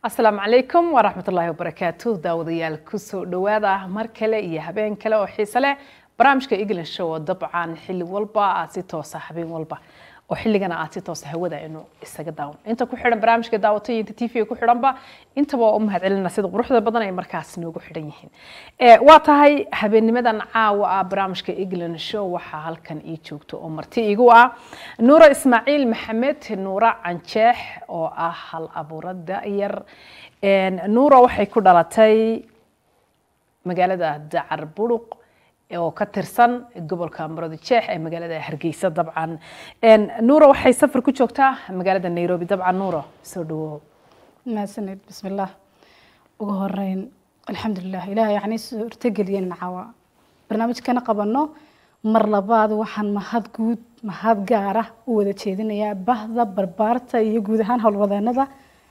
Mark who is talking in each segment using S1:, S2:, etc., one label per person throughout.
S1: asalaamu calaykum waraxmat ullaahi wabarakaatu daawadayaal kusoo dhowaada mar kale iyo habeen kale oo xiise leh barnaamijka england show oo dabcan xilli walba aad si toosa habeen walba oo xilligana aad si toosa hawada inuu isaga daawan inta ku xidhan barnaamijka daawatay inta tv ku xidhanba intaba waa u mahadcelina sida quruxda badan ay markaas noogu xidhan yihiin waa tahay habeennimadan caawa ah barnaamijka england show waxaa halkan ii joogto oo marti igu ah nuura ismaaciil maxamed nuura canjeex oo ah hal abuurada yar nuura waxay ku dhalatay magaalada dacar buruq oo ka tirsan gobolka marodi jeex ee magaalada hargeysa dabcan nuura waxay safar ku joogtaa magaalada nairobi dabcan nuura soo dhawow
S2: mahadsaned bismillaah ugu horeyn alxamdulilah ilaah yacni suurtageliyeen caawa barnaamijkana qabano mar labaad waxaan mahad guud mahad gaara u wada jeedinayaa bahda barbaarta iyo guud ahaan howlwadeenada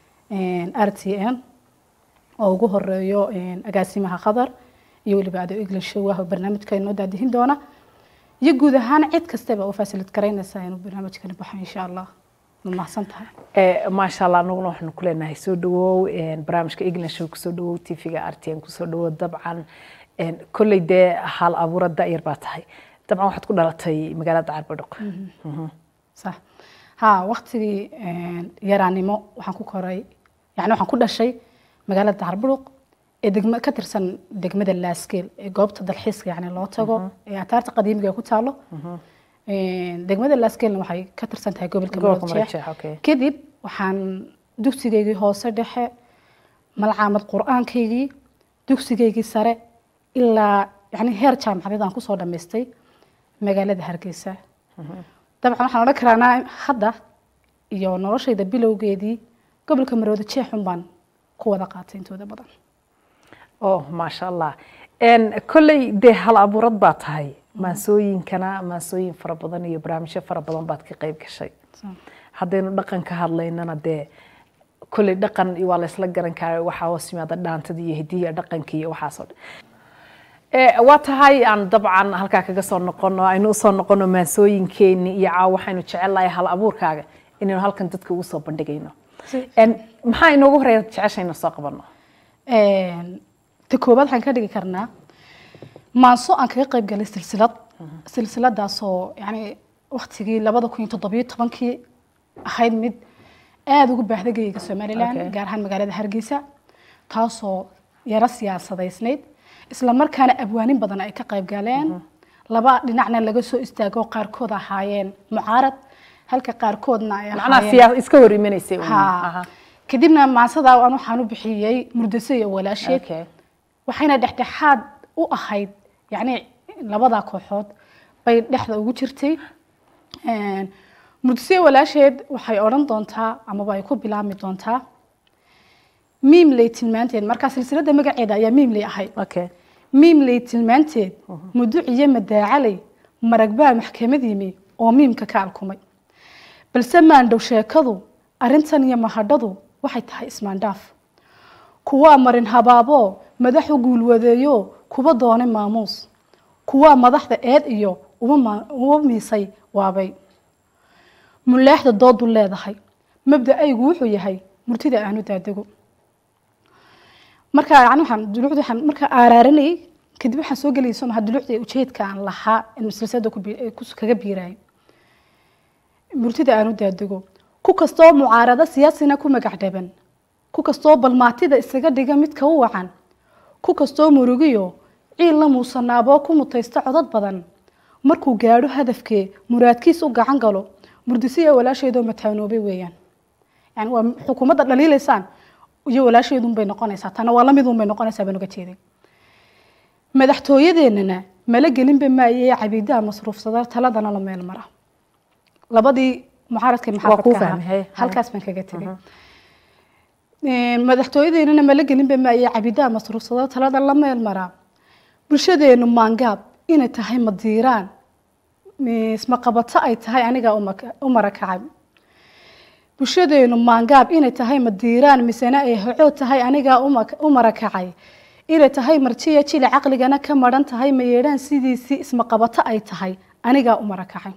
S2: r t n oo ugu horeeyo agaasimaha qadar iyo weliba ado english show ah oo barnaamijka inoo daadihin doona iyo guud ahaan cid kastaba u fasilid garaynaysaa inuu barnaamijkani baxo insha allah ma mahadsan tahay
S1: maasha allah anaguna waxaanu ku leenahay soo dhawow barnaamijka english show kusoo dhawow tvga r t n kusoo dhawow dabcan kolley dee hal abuura da'yar baa tahay dabcan waxaad ku dhalatay magaalada carbadhoq
S2: sax ha waktigii yaraanimo waxaan ku koray yani waxaan ku dhashay magaalada carbadhoq ee degma ka tirsan degmada laaskeel ee goobta dalxiiska yani loo tago ee ataarta qadiimiga ku taalo degmada laaskeelna waxay ka tirsan tahay gobolka maroodjeex kadib waxaan dugsigaygii hoose dhexe malcaamad qur-aankaygii dugsigaygii sare ilaa yani heer jaamacadeed aan kusoo dhammaystay magaalada hargeysa dabcan waxaan odhan karaanaa hadda iyo noloshayda bilowgeedii gobolka marooda jeexun baan ku wada qaatay intooda badan
S1: oh maasha allah kolley dee hal abuurad baa tahay maansooyinkana maansooyin fara badan iyo barnaamijyo fara badan baad ka qayb gashay haddaynu dhaqan ka hadlaynana dee kolley dhaqan waa laysla garan kara waxaa hoos yimaada dhaantada iyo hidiya dhaqanka iyo waxaasoo dhan waa tahay aan dabcan halkaa kaga soo noqono aynu usoo noqono maansooyinkeeni iyo caawa waxaynu jecelnahay hal abuurkaaga inaynu halkan dadka ugu soo bandhigayno maxaa inoogu horeeya jeceshayna soo qabano
S2: ta koobaad waxaan ka dhigi karnaa maanso aan kaga qayb galay silsilad silsiladaasoo yani waktigii labada kun iyo toddobiyo tobankii ahayd mid aada ugu baahda geyga somalilan gaar ahaan magaalada hargeysa taasoo yaro siyaasadaysnayd isla markaana abwaanin badan ay ka qayb galeen laba dhinacna laga soo istaago qaarkood ahaayeen mucaarad halka qaarkoodna ay
S1: ahaayeen iska hor imanaysay
S2: kadibna maansada aan waxaan u bixiyey murdase iyo walaasheed waxayna dhexdhexaad u ahayd yani labada kooxood bay dhexda ugu jirtay murdase walaasheed waxay odhan doontaa amaba ay ku bilaabmi doontaa miimley tilmaanteed markaa silsilada magaceeda ayaa miimley ahayd miimley tilmaanteed muduciyo madaacaley maragbaa maxkamad yimi oo miimka ka alkumay balse maandhow sheekadu arrintan iyo mahadhadu waxay tahay ismaandhaaf kuwaa marin habaaboo madaxu guulwadeeyo kuba doonay maamuus kuwaa madaxda eed iyo uma miisay waabay mulaaxda doodu leedahay mabda aygu wuxuu yahay murtida aanu daadego markaa yani waxaan dulucda waxaan markaa aaraarinayay kadib waxaan soo gelayay soo maha dulucda ujeedka aan lahaa in silsilada kaga biiraayo murtida aanu daadego ku kastoo mucaarado siyaasina ku magac dhaban ku kastoo balmaatida isaga dhiga midka u wacan ku kastoo murugiyo ciil la muusanaaboo ku mutaysta codad badan markuu gaadho hadafkee muraadkiis u gacan galo murdisiya walaasheedoo mataanoobay weeyaan yani waa xukuumadda dhaliilaysaan iyo walaasheedunbay noqonaysaa tana waa lamidunbay noqonaysaa baan uga jeeday madaxtooyadeennana mala gelinba maayee cabiidaha masruufsada taladana la meel mara labadii mucaaradka maxaafadka ahaa halkaas baan kaga tegay madaxtooyadeennana mala gelinba maayee cabiidaha masruufsada talada la meel maraa bulshadeenu maangaab inay tahay madiiraan ismaqabato ay tahay anigaa u marakacay bulshadeenu maangaab inay tahay madiiraan misena ay hocood tahay anigaa u marakacay inay tahay marjiya jili caqligana ka maran tahay mayeedhaan sidiisii ismaqabato ay tahay anigaa u marakacay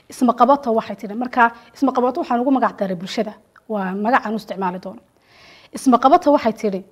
S2: ismaqabato waxay tihi markaa ismaqabato waxaan ugu magac daray bulshada waa magacaan u isticmaali doono isma qabata waxay tidhi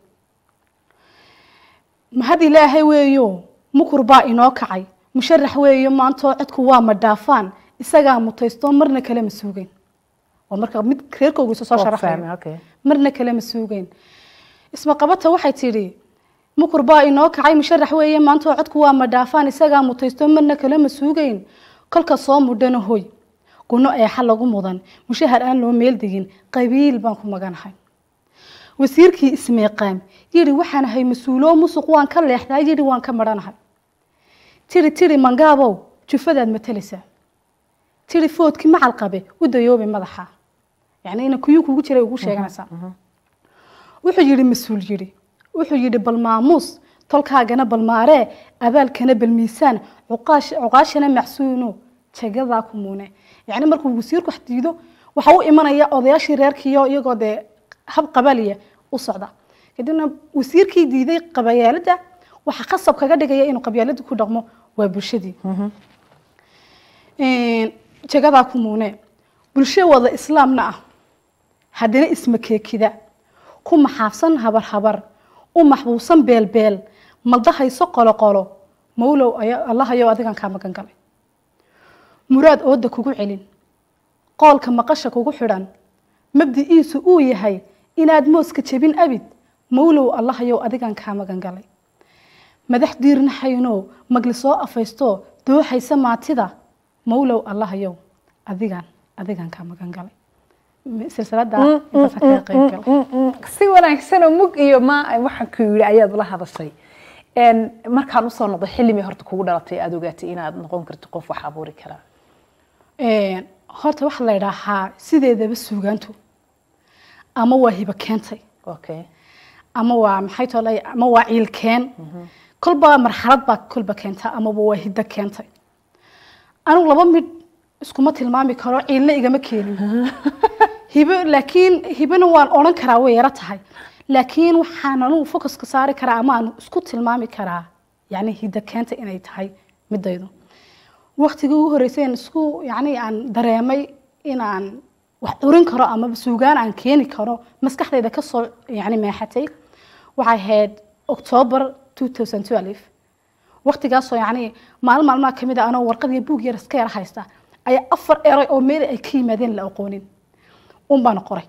S2: mahad ilaahay weeyo mukur baa inoo kacay musharax weeyo maantoo codku waa ma dhaafaan isagaa mutaysto marna kale ma suugeyn waa marka mid reerkoogiisa soo sharaxayo
S1: okay.
S2: marna kale ma suugeyn isma qabata waxay tidhi mukur baa inoo kacay musharax weeye maantoo codku waa ma dhaafaan isagaa mutaysto marna kale ma suugeyn kolka soo mudhana hoy guno eexa lagu mudan mushahar aan loo meel degin qabiil baan ku maganahay wasiirkii ismeeqaam yidhi waxaan ahay mas-uuloo musuq waan ka leexdaa yidhi waan ka marhanahay tiri tiri mangaabow jufadaad matalaysaa tiri foodkii macal qabe u dayoobi madaxa yacni ina kuyuu kugu jiray ugu sheeganaysaa wuxuu yidhi mas-uul yidhi wuxuu yidhi bal maamuus tolkaagana bal maaree abaalkana bal miisaan cuqaash- cuqaashana macsuuno jagadaa ku muune yacni markuu wasiirku wax diido waxa u imanaya odayaashii reerkiiyo iyagoo dee hab qabaliya u socda kadibna wasiirkii diiday qabayaalada waxa khasab kaga dhigaya inuu qabyaalada ku dhaqmo waa bulshadii jagadaa ku muune bulsho wada islaamna ah haddana ismakeekida ku maxaafsan habar habar u maxbuusan beelbeel maldahayso qoloqolo mawlow aya- allahayow adigan kaa magan galay muraad ooda kugu celin qoolka maqasha kugu xidhan mabdi'iisu uu yahay inaad mooska jebin abid mawlow allahayow adigan kaa magan galay madax diirnaxayno magli soo afaysto dooxaysa maatida mawlow allahayow adigan adigan kaa magan galay silsilada intaasa kaga qayb galay
S1: si wanaagsan oo mug iyo ma waxaan ku yidhi ayaad la hadashay Een, markaan usoo noqday xillimii horta kugu dhalatay aad ogaatay inaad noqon karto qof wax abuuri karaa
S2: Een, horta waxaa la idhaahaa sideedaba suugaantu ama waa hiba keentay
S1: okay
S2: ama waa maxay tolay ama waa ciilkeen kolba marxalad baa kolba keenta amaba waa hiddo keentay anigu laba mid iskuma tilmaami karo ciilna igama keenin hibo laakiin hibona waan odhan karaa way yaro tahay laakiin waxaan anigu focuska saari karaa ama aan isku tilmaami karaa yani hiddo keenta inay tahay midaydu waktigii ugu horreysay aan isku yani aan dareemay inaan wax curin karo ama suugaan aan keeni karo maskaxdayda kasoo yani meexatay waxay ahayd october 2012 waktigaasoo yani maalin maalmaha kamid a anoo warqad iyo buug yar iska yar haysta ayaa afar eray oo meel ay ka yimaadeen la aqoonin un baan qoray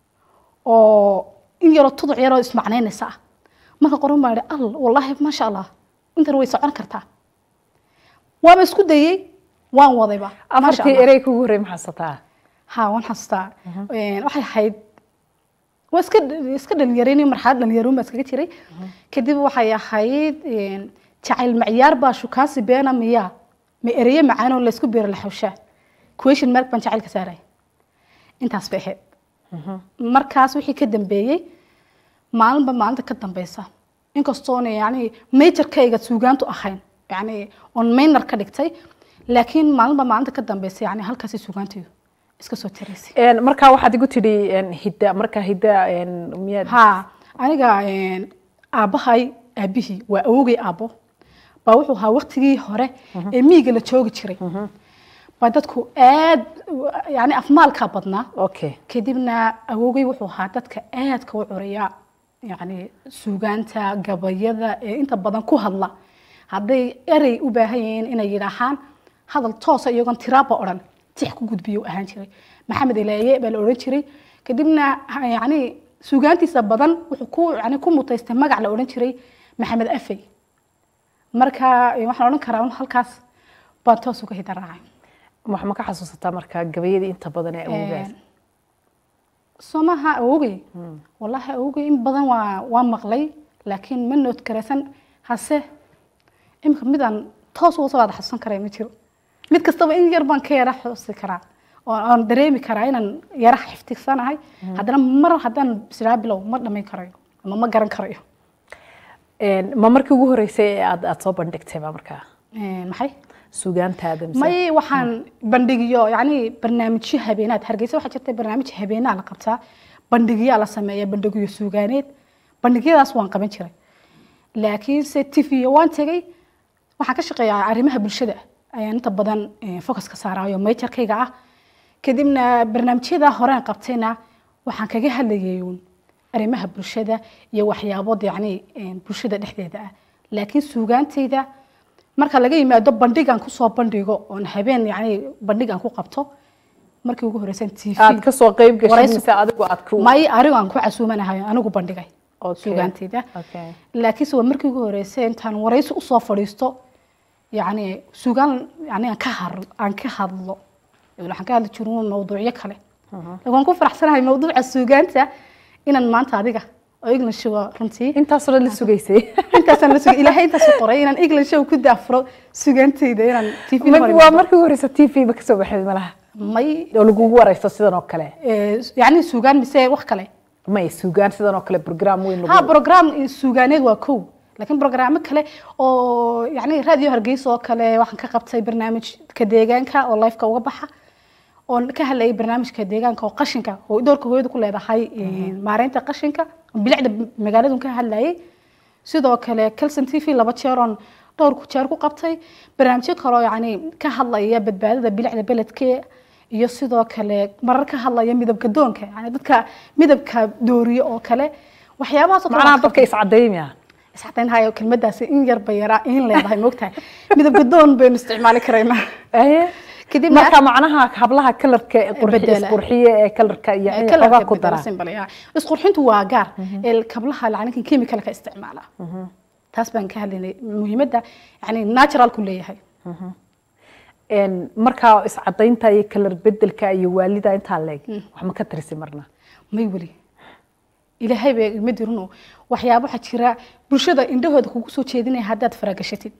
S2: oo in yaroo tuduc yaroo ismacnaynaysa ah marka qoran baan idhi al wallaahi maasha allah intan way socon kartaa waaba isku dayey waan wadayba maasha
S1: afartii
S2: Allah.
S1: erey kugu horey maxaasataa
S2: ha waan xasuustaa Een, waxay ahayd waa iska iska dhalinyarayni marxalad dhalinyaroon baa iskaga jiray kadib waxay ahayd een, jacayl macyaar baa shukaansi beena miyaa ma ereyo macaan oo laysku beero la xawshaa question mark baan jacaylka saaray intaas bay ahayd markaas wixii ka dambeeyey maalinba maalinta ka dambeysa inkastoona yani majorkayga suugaantu ahayn yani on minor ka dhigtay laakiin maalinba maalinta ka dambeysa yani halkaasi suugaantaydu iska soo tiraysay
S1: Een, markaa waxaad igu tidhi een, hidda markaa hidda een, miyaad
S2: ha aniga een, aabbahay aabbihii waa awogay aabbo baa wuxuu ahaa waktigii hore ee miyiga la joogi jiray baa dadku aad yani afmaalkaa badnaa
S1: okay
S2: kadibna awogay wuxuu ahaa dadka aadka u curiya yani suugaanta gabayada ee inta badan ku hadla hadday erey u baahan yihiin inay yidhaahaan hadal toosa iyagoon tiraaba odhan tix ku gudbiyo u ahaan jiray maxamed ilaaye baa la odhan jiray kadibna ha- yani suugaantiisa badan wuxuu ku yani ku mutaystay magac la odhan jiray maxamed afey marka eh, waxaan odhan karaa un halkaas baan toos uga hida raacay
S1: wax ma ka xasuusataa markaa gabayadii inta badan ee awoogaas
S2: somaha awogay wallaahi awogay in badan waa waa maqlay laakiin ma nood garaysan hase imika midaan toos uga soo wada xasuusan karay ma jiro mid kastaba in yar baan ka yara xusi karaa oo aan dareemi karaa inaan yara xiftigsanahay haddana mar haddaan israa bilow ma dhamayn karayo ama ma garan karayo
S1: Een, ma markii ugu horeysay ee aad aad soo bandhigtay ba markaa
S2: Eh, maxay
S1: suugaantaada mise
S2: may waxaan bandhigiyo yani barnaamijyo habeenaad hargeysa waxaa jirta barnaamij habeenaa la qabtaa bandhigyaa la sameeya bandhigyo suugaaneed bandhigyadaas waan qaban jiray laakiinse tv waan tegay waxaan ka shaqeeyaa arrimaha bulshada ayaan inta badan eh, focus ka saarayo majorkayga ah kadibna barnaamijyada horeen qabtayna waxaan kaga hadlayay uun arrimaha bulshada iyo waxyaabo yacni een, bulshada dhexdeeda ah laakiin suugaantayda marka laga yimaado bandhigan kusoo bandhigo oon habeen yacni bandhigan ku qabto markii ugu horeysan tv
S1: aad ka soo qayb gashay
S2: waraysi-
S1: mise adigu aad ku
S2: may anigu aan ku casuumanahay anigu bandhigay
S1: Okay.
S2: suugaantayda
S1: Okay.
S2: laakiinse waa markii ugu horeysay intaan waraysi usoo fadhiisto yacni suugaan yani aan ka har aan ka hadlo waxaan ka hadli jirin mawduucyo kale laakiin waan ku faraxsanahay mawduuca suugaanta inaan maanta adiga oo english waa runtii
S1: intaasoo dhan la sugaysay
S2: intaasaan la sugay ilaahay intaas u qoray inaan english ku daafuro suugaantayda inaan tv
S1: waa markii ugu horeysa t v ba kasoo baxday malaha
S2: may
S1: oo lagugu wareysto sidan oo kale
S2: eh, yacni suugaan mise wax kale
S1: may sugaan sidan oo kale program weyn
S2: ha
S1: lagu
S2: program suugaaneed waa kow laakiin programmo kale oo yani radio hargeysa oo kale waxaan ka qabtay barnaamijka deegaanka oo lifeka uga baxa oon ka hadlayay barnaamijka deegaanka oo qashinka oo doorka hooyada ku leedahay maareynta qashinka bilicda magaaladun ka hadlayay sidoo kale calson t v laba jeer oon dhowr ku jeer ku qabtay barnaamijyo kale oo yani ka hadlaya badbaadada bilicda beledke iyo sidoo kale marar ka hadlaya midabka doonka yani dadka midabka dooriyo oo kale waxyaabahaas oo kale
S1: macnaha
S2: waan ka
S1: dadka iscadeymaya
S2: isxadeynhayo kelmadaasi in yar bay yaraa in leedahay moogtahay midabka doon baynu isticmaali karaynaa
S1: aye
S2: kadibna
S1: marka macnaha hablaha kalarka ee qurxi-
S2: Bedela.
S1: isqurxiye ee kalarka yani
S2: kalarka
S1: xogaa ku
S2: bedela
S1: dara
S2: symbol, yeah. isqurxintu waa gaar ee kablaha lacnankan chemicalka isticmaala taas baan ka hadlaynay muhiimadda yani naturalku leeyahay
S1: Een, markaa iscadaynta iyo kalar bedelka iyo waalida intaa leeg wax ma ka tirisi marna
S2: may weli ilaahay bay ima dirino waxyaabo waxaa jira bulshada indhahooda kugu soo jeedinaya haddaad faragashatid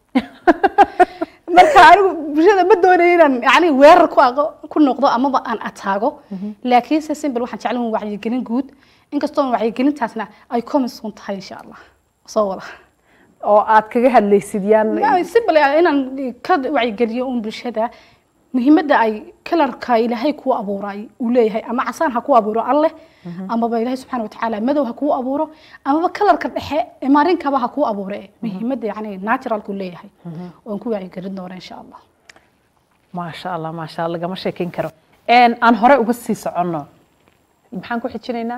S2: marka anigu bulshada ma doonayo inaan yani weerar ku aqo ku noqdo amaba aan ataago laakiinse simbel waxaan jeclan wacyigelin guud inkastoo wacyigelintaasna ay komisun tahay insha allah soo wada
S1: oo aad kaga hadlaysid yaan
S2: simbel inaan ka wacyigeliyo un bulshada muhiimadda ay kalarka ilaahay kuu abuuray uu leeyahay ama casaan ha kuu abuuro alleh amaba ilaahay subxaana watacaala madow ha kuu abuuro amaba kalarka dhexe ee maarinkaba ha kuu abuure muhiimadda yani naturalku leeyahay oon ku wacyigelin doona insha allah
S1: maasha allah maasha allah lagama sheekeyn karo Een, aan hore uga sii soconno maxaan ku xijinaynaa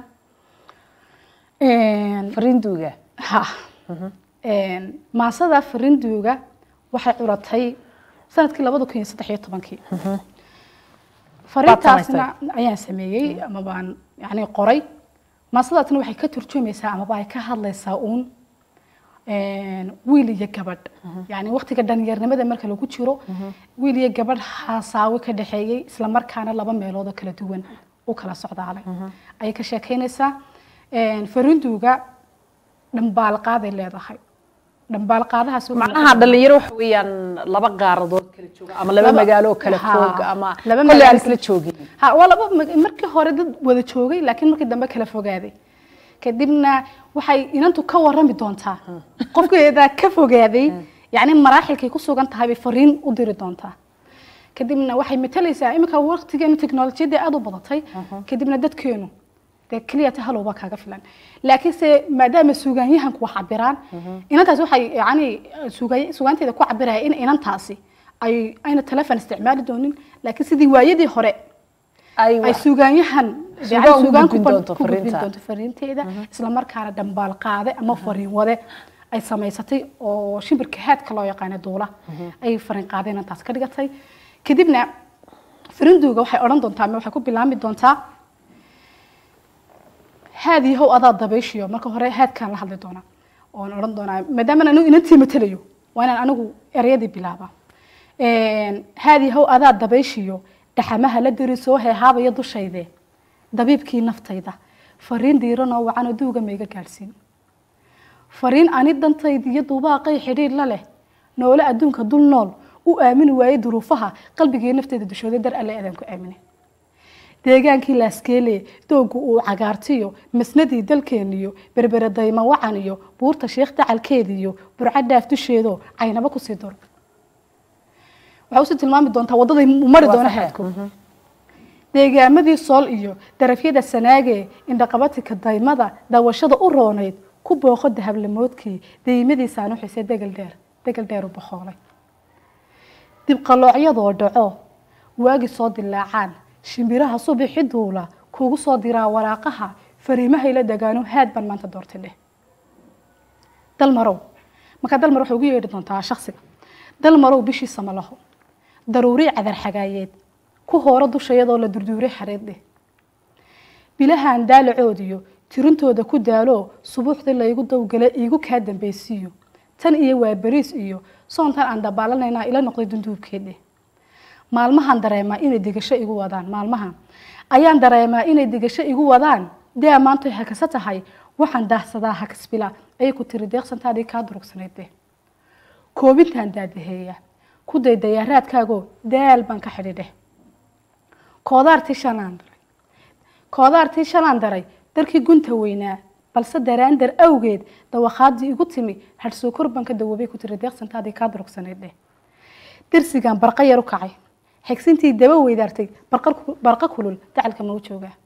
S1: fariinduuga
S2: ha maasada farinduuga waxay curatay sanadkii labada kun iyo saddex iyo tobankii farintaasna ayaan sameeyey ama baan yani qoray maasadaasna waxay ka turjumaysaa amaba ay ka hadlaysaa uun wiil iyo gabadh yani waqtiga dhalinyarnimada marka lagu jiro wiil iyo gabadh haasaawe ka dhexeeyey isla markaana laba meelood oo kala duwan u kala socdaalay ayay ka sheekeynaysaa farinduuga dhambaalqaaday leedahay dhambaalqaadahaas wuxuu
S1: macnaha dhalinyaro waxa weeyaan laba qaaradood kala jooga ama laba
S2: Laba-
S1: magaalo oo kala
S2: Ha,
S1: foog ama
S2: laba
S1: kolle aan
S2: magaalo
S1: isla joogin
S2: ha waa laba mag- markii hore dad wada joogay laakiin markii dambe kala fogaaday kadibna waxay inantu ka warami doontaa qofkeeda ka fogaaday yani maraaxilkay ku sugan tahay bay fariin u diri doontaa kadibna waxay matalaysaa iminka waqtigeenu teknolojiyadda aada u badatay kadibna dadkeenu dee keliya ta halowba kaaga filan laakiinse maadaama suugaanyahanku wax cabiraan inantaasi waxay yani suuga- suugaanteeda ku cabiraya in inantaasi ay ayna telefon isticmaali doonin laakiin sidii waayadii hore
S1: ay
S2: ay suugaanyahan
S1: Suugaan
S2: yani
S1: ugu
S2: suugaan
S1: gudbin
S2: ku ban-
S1: doonto
S2: ku gudbin
S1: fariinta.
S2: doonto fariinteeda isla markaana dhambaal qaade ama fariin wade ay samaysatay oo shimbirka haadka loo yaqaano duula ay fariin qaadeen intaas ka dhigatay kadibna farinduuga waxay odhan doontaa ama waxay ku bilaami doontaa haad yahow adaa dabayshiyo marka hore haadkaan la hadli doonaa oon odhan doonaa maadaama anigu inantii matalayo waa inaan anigu ereyadii bilaaba haad yahow adaa dabayshiyo dhaxamaha la diri soo heehaabaya dushayde dabiibkii naftayda fariin diiranoo wacanoo duuga mayga gaadhsiin fariin ani dantayda iyo duubaaqay xidhiir la leh noole adduunka dul nool u aamini waayey duruufaha qalbigii nafteyda dushooda dar alle adaan ku aamine deegaankii laaskeele doogu uu cagaartiyo masnadii dalkeeniyo berbere dayma wacan iyo buurta sheekh dacalkeediyo burca dhaaf dusheedo caynaba kusii duro waxaa usii tilmaami doontaa waddaday u mari doona haadku deegaamadii sool iyo darafyada sanaage indhaqabatika daymada daawashada u roonayd ku booqo dahablamoodkii daymadiisaan u xisay degal dheer degal dheer u boqoolay dibqaloocyadoo dhaco waagi soo dilaacaan shimbiraha subixi duula kugu soo diraa waraaqaha fariimahay la dagaano haad baan maanta doortay dheh dal marow markaa dal marow waxay ugu yeedhi doontaa shaksiga dal marow bishiisa ma laho daruuri cadar xagaayeed ku hooro dusha iyadoo la durduuray xareed dheh bilahan daalacoodiyo tirintooda ku daalo subuuxdii laygu dowgala iigu kaa dambeysiiyo tan iyo waa beriis iyo soontan aan dabaalanaynaa ila noqday dunduubkeedhe maalmahan dareemaa inay digasho igu wadaan maalmahan ayaan dareemaa inay digasho igu wadaan dee maantoy hakasa tahay waxaan daahsadaa hakasbila ayay ku tiri deeqsantaadii kaa durugsanaydde koobintaan daadaheeya ku day dayaaraadkaagoo daal baan ka xidhidheh koodaartii shalaan daray koodaartii shalaan daray darkii gunta weynaa balse daraandar awgeed dawakhaadii igu timi hadhsoo korban ka dawoobay ku tiri deeqsantaadii kaa durugsanaydhe dirsigan barqa yar u kacay xigsintii daba weydaartay barqa kulul dacalka mau joogaa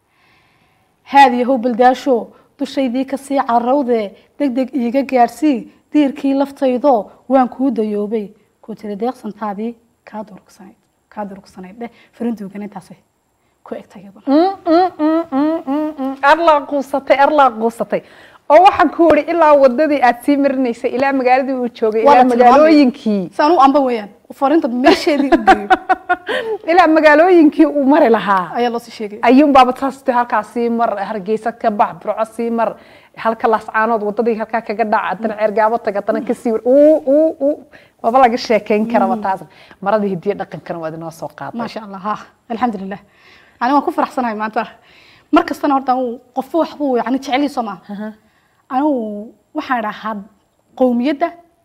S2: haadiyahow baldaasho dushaydii kasii carawdee deg deg iiga gaadhsii diirkii laftaydoo waan kuu dayoobay ku tiri deeqsantaadii kaa durugsanayd kaa durugsanayd dheh farinduugan intaasay ku egtay iyaduna
S1: arlaa quusatay arlaa quusatay oo waxaan ku wari ilaa wadadii aad sii marinaysay ilaa magaaladii uu joogay ilaa magaalooyinkii
S2: saan u amba weeyaan farinta meesheedii u geeyo
S1: ilaa magaalooyinkii uu mari lahaa
S2: ayaa loo sii sheegay
S1: ayuun baaba taas halkaas sii mar hargeysa ka bax burco sii mar halka laascaanood wadadii halkaa kaga dhaca haddana ceergaabo tag haddana kasii war uu uu uu maba laga sheekeyn karaba taas maradii hidiya dhaqankana waad inoo soo qaaday
S2: maasha allah ha alxamdulilah yani waan ku faraxsanahay maanta mar kastana horta anigu qofba waxbuu yani jecelihiiso maaha anigu waxaan dhahaa qowmiyadda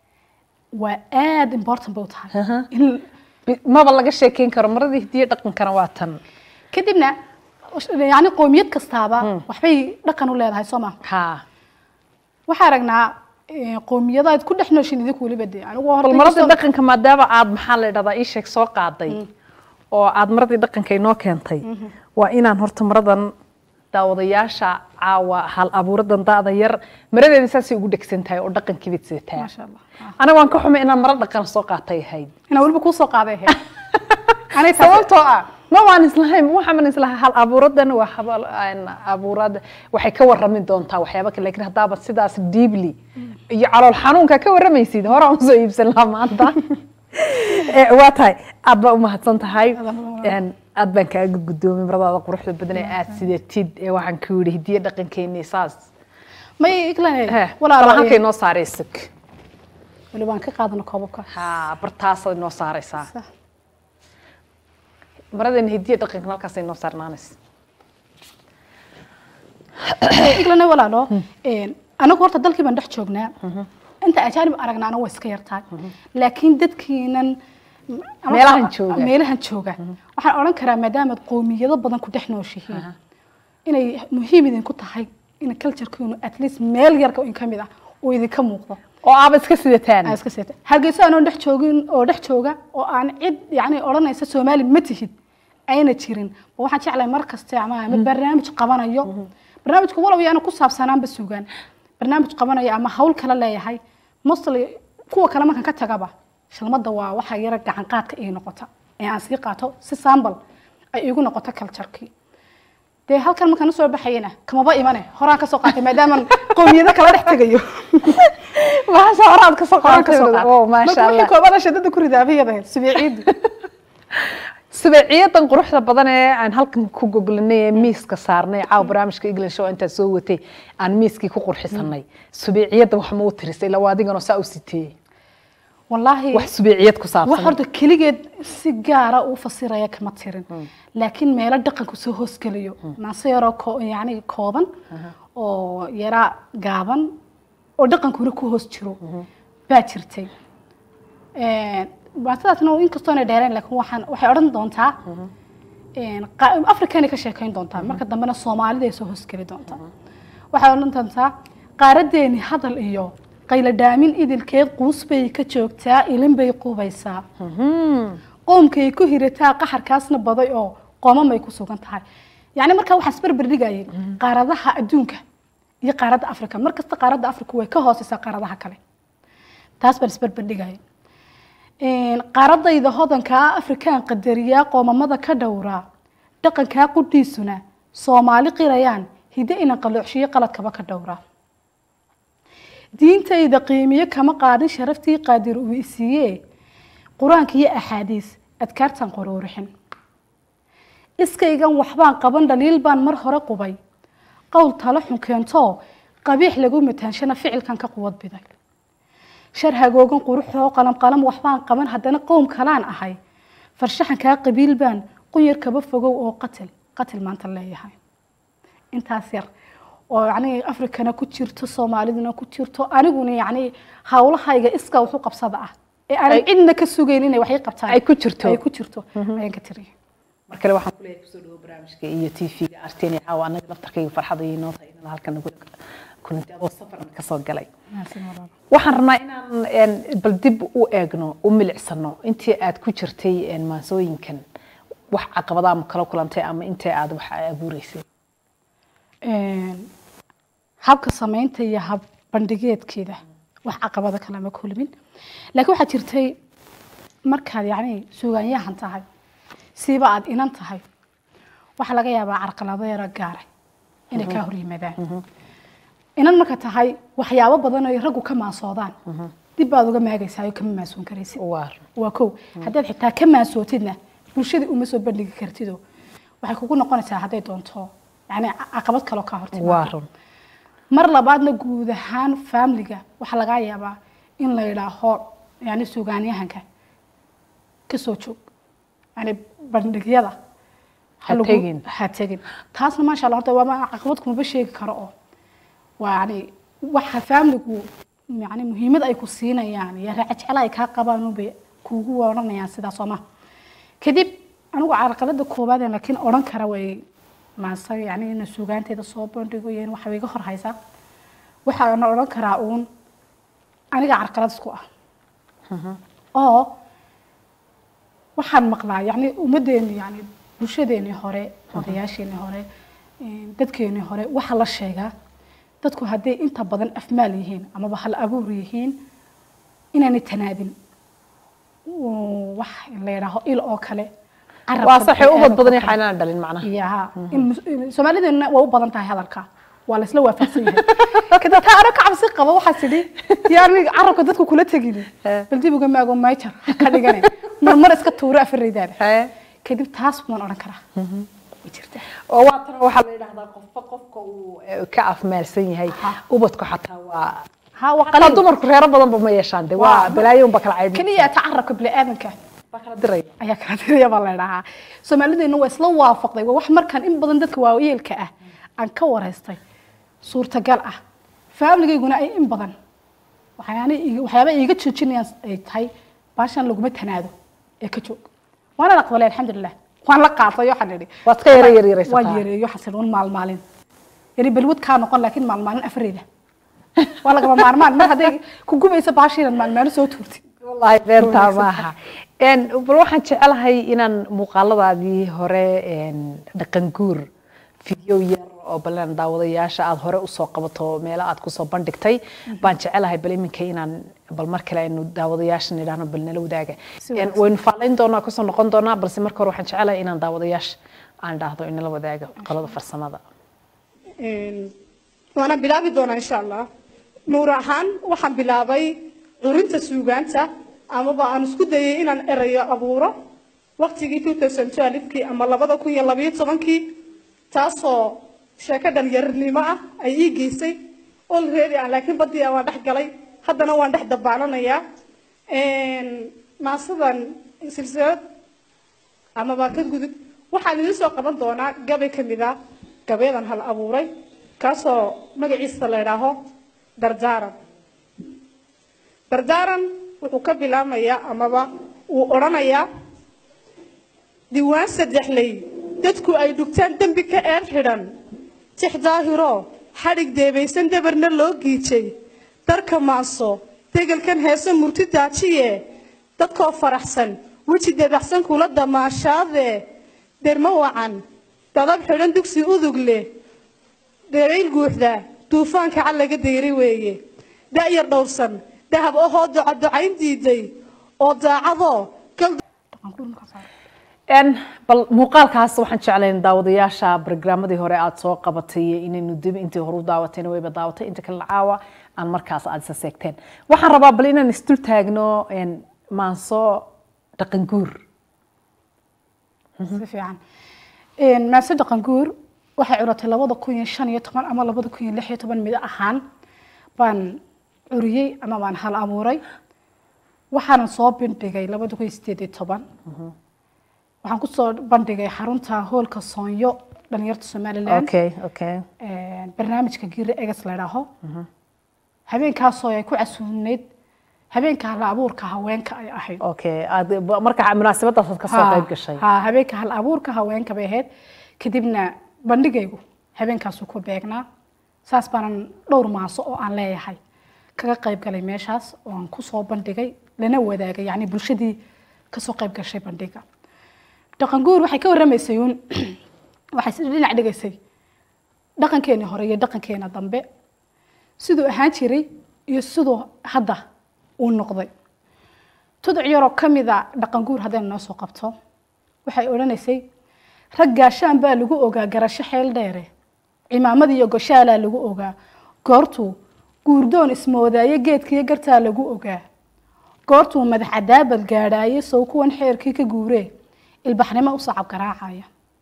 S2: waa aada important bay u tahay in
S1: maba laga sheekeyn karo maradii hidiya dhaqankana waa tan
S2: kadibna yani qowmiyad kastaaba waxbay dhaqan u leedahay soo maha
S1: ha
S2: waxaa aragnaa qowmiyada aad ku dhex nooshin idinku weliba de anigu
S1: bal maradii dhaqanka maadaama aad maxaa la dhahdaa ii sheeg soo qaaday oo aad maradii dhaqanka inoo keentay waa inaan horta maradan daawadayaasha caawa hal abuuradan daada yar maradeeda saasay ugu dhegsan tahay oo dhaqankii baad sidataa
S2: maasha allah
S1: aniga waan ka xumay inaan maro dhaqan soo qaatay ahayd
S2: inaa weliba kuu soo qaaday ahayd anay taas
S1: sababtoo ah ma waan islahayn waxaan islahaa hal abuuradan waa habal abuurada waxay ka warrami doontaa waxyaaba kale laakiin haddaaba sidaas deeply iyo calool xanuunka ka warramaysid hore aan usoo iibsan lahaa maanta waa tahay aad baa umahadsan tahay aad baan kaaga guddoomay maradaada quruxda badan ee aad sidatid ee waxaan ku yidhi hidiya dhaqankeeni saas
S2: may iglan
S1: walaal halkay noo saaraysag
S2: weliba aan ka qaadano koobabka
S1: ha bartaasaad noo saaraysaa
S2: Sax.
S1: maradeena hidiya dhaqanka halkaasay noo saarnaanaysa
S2: iglana walaalo anagu horta dalkii baan dhex joognaa inta ajaanib aragnaana waa iska yartahay laakiin dadkiinan ama-
S1: Meelahan jooga.
S2: meelahan jooga waxaan odhan karaa maadaamaad qowmiyado badan ku dhex nooshihiin inay muhiim idinku tahay in culturekiinu at least meel yarka in ka mid ah uu idinka muuqdo
S1: oo aaba iska sidataan
S2: aan iska seeta hargeysa aanoo dhex joogin oo dhex jooga oo aan cid yani odhanaysa soomaali ma tihid ayna jirin ba waxaan jeclahay mar kaste ama ama barnaamij qabanayo barnaamijku walow yaana ku saabsanaanba sugaan barnaamij qabanayo ama hawl kala leeyahay mostly kuwa kale markan ka tagaba shalmada waa waxa yara gacan qaadka ii noqota ee aan sii qaato si sambal ay iigu noqoto culturekii dee halkan markaan usoo baxayana kamaba imane horaan kasoo qaatay maadaaman qowmiyado kala dhex tegayo
S1: maasha horaad kasoo
S2: horaan kasoo
S1: qaatay oo maasha
S2: marka wixii
S1: allah
S2: koobada shadada ku ridaabiyada subeeciidu
S1: subeeciyadan quruxda badan ee aan halkan ku goglanay ee miiska saarnay caawa barnaamijka england show intaa soo watay aan miiskii ku qurxisanay subeeciyadda wax ma u tirisay ilaa waa adiganoo saa u siteeyey
S2: wallaahi
S1: wax subeeciyad ku
S2: wax
S1: saabsan
S2: horta keligeed si gaara u fasiraya kama tirin laakiin meelo dhaqanku soo hoosgelayo naase yaroo ko- yacni kooban oo yaraa gaaban oo dhaqankuna ku hoos jiro baa jirtay baatadaasna inkastoo inay dheereen laakiin waxaan waxay odhan doontaa qa- africanay ka sheekayn doontaa marka dambena soomaalida ay soo hoosgeli doontaa waxay odhan doontaa qaaradeeni hadal iyo qaylo dhaamin idilkeed quus bay ka joogtaa ilin bay qubaysaa qoomkay ku hirataa qaxarkaasna baday oo qoomamay ku sugan tahay yacni markaa waxaan isbarbar dhigayay qaaradaha adduunka iyo qaaradda africa mar kasta qaaradda africa way ka hooseysaa qaaradaha kale taas baan isbarbar dhigayay qaaradayda hodankaa afrikaan qadariyaa qoomamada ka dhowraa dhaqankaa qudhiisuna soomaali qirayaan hidde ina qaloocshiyo qaladkaba ka dhowraa diintayda qiimiyo kama qaadin sharaftii qaadir uu isiiye qur-aanka iyo axaadiis adkaartan quruurixin iskaygan waxbaan qaban dhaliil baan mar hore qubay qowl talo xun keentoo qabiix lagu mataanshana ficilkan ka quwad biday shar hagoogan quruxoo qalam qalam waxbaan qaban haddana qowm kalaan ahay farshaxankaa qabiil baan qunyar kaba fogow oo qatil qatil maanta leeyahay intaas yar oo yacni afrikana ku jirto soomaaliduna ku jirto aniguna yacni hawlahayga iska waxu qabsada ah ee aanan cidna ka sugayn inay waxay qabtaan
S1: ay ku jirto
S2: ay ku jirto ayaan ka tiriyay
S1: mar kale waxaan kuleeyahay kusoo dhawo barnaamijka iyo tv-ga arteni caawa annaga laftarkayga farxada iyo noo tahay inaan halkan nagu kulanti adoo safarna kasoo galay waxaan rabnaa inaan bal dib u eegno u milicsano intii aad ku jirtay maansooyinkan wax caqabada ama kala kulantay ama intii aad wax abuureysay
S2: habka samaynta iyo hab bandhigeedkeeda wax caqabada kalama kulmin laakiin waxaa jirtay markaad yacni suugaanyahan tahay siiba aad inan tahay waxaa laga yaabaa carqalado yaro gaaray inay kaa hor yimaadaan inan marka tahay waxyaabo badan ay raggu ka maasoodaan dib baad uga maagaysaa oo kama maasoon karaysid waa kow haddaad xitaa ka maasootidna bulshadii uma soo bandhigi kartido waxay kugu noqonaysaa hadday doonto yani caqabad kaloo kaa hortimaado mar labaadna guud ahaan faamiliga waxaa lagaa yaabaa in la yidhaaho yani suugaanyahanka kasoo joog yani bandhigyada ha tegin taasna maasha allah horta waa caqabad kumaba sheegi karo oo waa yani waxa faamiligu yani muhiimad ay ku siinayaan iyo racajecel ay kaa qabaan unbay kuugu odhanayaan sidaas oo ma kadib anigu carqalada koowaad ee laakiin odhan kara way maase yani ina suugaanteeda soo bandhigo iyo in waxa iga hor haysa waxaana odhan karaa uun aniga carqalad isku ah oo waxaan maqlaa yani ummadeeni yani bulshadeeni hore odayaasheeni hore dadkeeni hore waxa la sheegaa dadku hadday inta badan afmaal yihiin amaba hal abuur yihiin inaanay tanaadin wax la yidhaaho il oo kale
S1: waa saxay ubad badan yahay inaan dhalin macnaha
S2: yaha soomaalideenna waa u badan tahay hadalka waa laisla waafaqsan yahay kadib taa ano ka cabsi qaba waxaa tidhi yaani carabka dadku kula tegin bal dib uga maago mayjar ka dhigane marmar iska tuuro afaraydaada kadib taas baan odhan karaa
S1: oo waa tan waxaa la yidhahdaa qofba qofka uu ka afmaalsan yahay ubadku xataa waa
S2: ha waa
S1: xataa dumarku reero badanba ma yeeshaan de waa balaayo unba kala caybin
S2: keliya ta carabka bini'aadanka
S1: baa kala diraya
S2: ayaa kala diraya baa la yidhahaa soomaalideenna waa isla waafaqday waa wax markaan in badan dadka waayeelka ah aan ka wareystay suurtagal ah faamigayguna ay in badan waxyaaba iiga joojinayaan ay tahay baashan laguma tanaado ee ka joog waana aqbalay alxamdulilah waan la qaatay waxaan idhi
S1: waad ka yara yaryaraysataa
S2: waan yareeyo waxaan idhi un maalmaalin yani balwad kaa noqon laakiin maalmaalin afareeda waa lagama maarmaan mar hadday ku gubaysa baashiinan maalmaalin soo tuurtid
S1: wallaahi beentaa maaha bal waxaan jecelahay inaan muuqaaladaadii hore dhaqan guur video yar oo balan daawadayaasha aad hore usoo qabato meelo aad kusoo bandhigtay baan jecelahay bal iminka inaan bal mar kale aynu daawadayaasha nidhaahno bal nala wadaaga waynu faalayn doonaa kusoo noqon doonaa balse marka hore waxaan jecelahay inaan daawadayaasha aan dhahdo inala wadaaga qolada farsamada
S3: waana bilaabi doonaa insha allah nuur ahaan waxaan bilaabay curinta suugaanta amaba aan isku dayay inaan erayo abuuro waqtigii two thousand twelvekii ama labada kun iyo labayo tobankii taasoo sheeko dhalinyarnimo ah ay ii geysay olready aan laakiin badii aan waan dhex galay haddana waan dhex dabaalanayaa maasadan silsilad amaba ka gudub waxaan idin soo qaban doonaa gabay ka mid ah gabayadan hal abuuray kaasoo magaciisa la idhaaho dardaaran dardaaran wuxuu ka bilaamayaa amaba uu odhanayaa diiwaan saddexley dadku ay dhugtaan dembi ka eer xidhan tix daahiro xadhig deebaysan dabarna loo giijay darka maaso degelkan heese murti daajiye dadkoo faraxsan weji dedaxsan kula damaashaadee dermo wacan dadab xidhan dugsi udug leh dherayl guuxda duufaanka cal laga dayray weeye da'yar dhowrsan dahab ahoo ducaducayn diiday oo daacadoo
S1: En, bal muuqaalkaas waxaan jeclayn daawadayaasha barnaamijadii hore aad soo qabatay iyo inaynu dib intii hore u daawatayna wayba daawatay inta kale caawa aan markaas aad isa seegteen waxaan rabaa bal inaan isdul taagno en, maanso dhaqan guur
S2: si fiican maase dhaqan guur waxay curatay labada kun iyo shan iyo toban ama labada kun iyo lix iyo toban mid ahaan baan curiyey ama baan hal abuuray waxaanan soo bandhigay labada kun iyo sideed iyo toban waxaan kusoo bandhigay xarunta hoolka soonyo dhalinyarta somaliland
S1: okay okay
S2: barnaamijka giri eges la idhaaho habeenkaasoo ay ku casuuneyd habeenka hal abuurka haweenka ay ahayd
S1: okay aad marka munaasabadaas aad ka soo qayb gashay
S2: ha habeenka hal abuurka haweenka bay ahayd kadibna bandhigaygu habeenkaasuu ku beegnaa saas baanan dhowr maaso oo aan leeyahay kaga qayb galay meeshaas oo aan kusoo bandhigay lana wadaagay yacni bulshadii kasoo qayb gashay bandhiga dhaqan guur waxay ka warramaysay uun waxay si dhinac dhigaysay dhaqankeeni hore iyo dhaqankeena dambe siduu ahaan jiray iyo siduu hadda uu noqday tuduc yaroo ka mida dhaqan guur haddaynu noo soo qabto waxay odhanaysay rag gaashaan baa lagu ogaa garasho xeel dheere cimaamad iyo goshaalaa lagu ogaa goortuu guurdoon ismoodaaye geedkiiyo gartaa lagu ogaa goortuu madax cadaabad gaadhaaye sow kuwan xeerkii ka guuree ilbaxnimo u sacab garaacaya